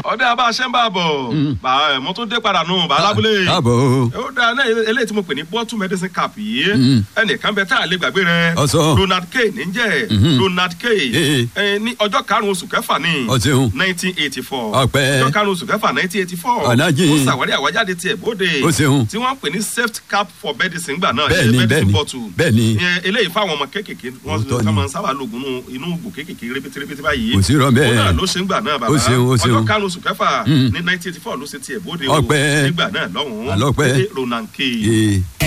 ọdẹ abá ṣe ń bá a bọ̀ bá ẹ mo tún dé padà nù bá alábúlé káàbọ̀ ó dáa náà eléyìí tí mo pè ní bottle medicine cap yìí ẹnìkan bẹ tá a lè gbàgbé rẹ Ọ̀sán. Ronald K níjẹ Ronald K Eh. ẹ, ní ọjọ́ karùn-ún oṣù kẹfà ní Ó ṣeun. nineteen eighty four Ọpẹ́. ọjọ́ karùn-ún oṣù kẹfà nineteen eighty four Ọ̀nàjì. ó ṣàwárí àwájáde tiẹ̀ bóde Ó ṣeun. tí wọ́n pè ní safety cap for medicine gbà náà Bẹ́ẹ̀ni, medicine bẹ́ẹ̀ni, bottle bẹ́ẹ̀ni. Ìyẹn eléyìí fáwọn ọmọ kéékèèké wọ́n Òótọ́ ká ni. máa ń sábà lògùn nù inú ògùn kéékèèké rébétérébété báyìí Kò sí irọ́ bẹ́ẹ̀. ó náà ló ṣe ń gbà náà bàbá Ó ṣeun, ó ṣeun. ọjọ́ karùn-ún oṣù kẹfà ní nineteen eighty four ló ṣe tiẹ̀ bóde o Ọpẹ́. nígbà náà lọ́hùn-ún Àlọ́pẹ́. Ronald K. Ee.